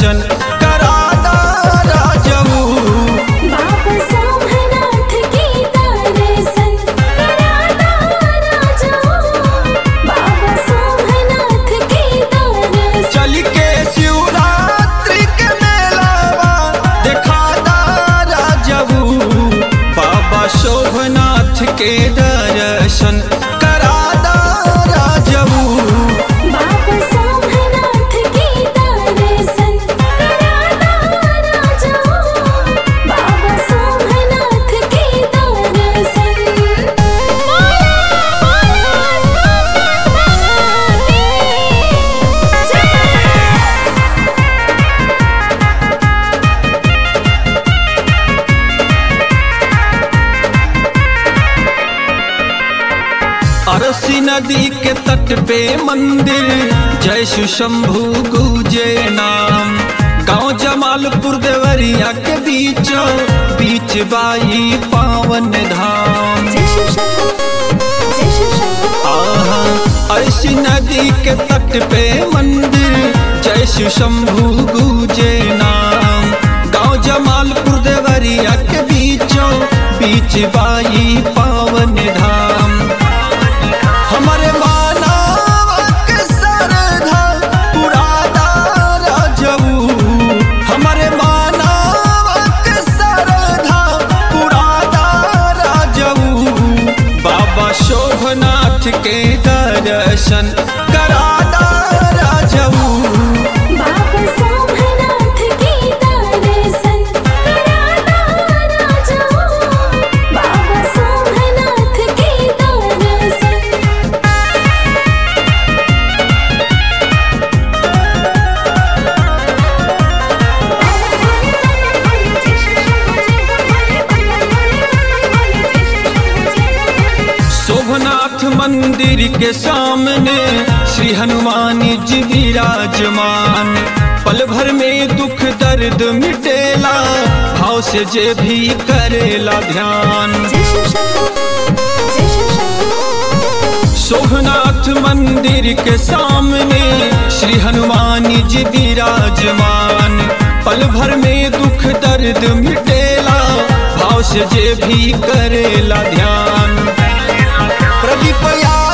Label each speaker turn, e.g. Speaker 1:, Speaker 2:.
Speaker 1: दर्शन करादा राजऊ
Speaker 2: बाबा सोमनाथ की दर्शन कराना राजा बाबा सोमनाथ की दर्शन
Speaker 1: चल के शिवरात्रि के मेलावा देखादा राजऊ बाबा शोभनाथ के दर्शन करादा राजऊ
Speaker 2: बाबा सोमनाथ की दर्शन कराना राजा बाबा सोमनाथ की दर्शन
Speaker 1: अरसी नदी के तट पे मंदिर जय शिव शंभु गुजे नाम गांव जमालपुर देवरिया के बीच बीच बाई पावन धाम
Speaker 2: जय शिव शंभू जय शिव शंभू
Speaker 1: आहा अरसी नदी के तट पे मंदिर जय शिव शंभु गुजे नाम गांव जमालपुर देवरिया के बीचों बीच बाई पावन धाम हमारे मानव के सरधा पुरादा राजऊ हमारे मानव के सरधा पुरादा राजऊ बाबा शोभनाथ के दर्शन करादा राजऊ
Speaker 2: बाबा सोमनाथ की दर्शन कराना राजा बाबा सोमनाथ की दर्शन
Speaker 1: शोभनाथ मंदिर के सामने श्री हनुमान जी विराजमान पल भर में दुख दर्द मिटेला भाव से जे भी करेला ध्यान
Speaker 2: जय शिव शंभू जय शिव शंभू
Speaker 1: शोभनाथ मंदिर के सामने श्री हनुमान जी विराजमान पल भर में दुख दर्द मिटेला भाव से जे भी करेला ध्यान प्रदीप या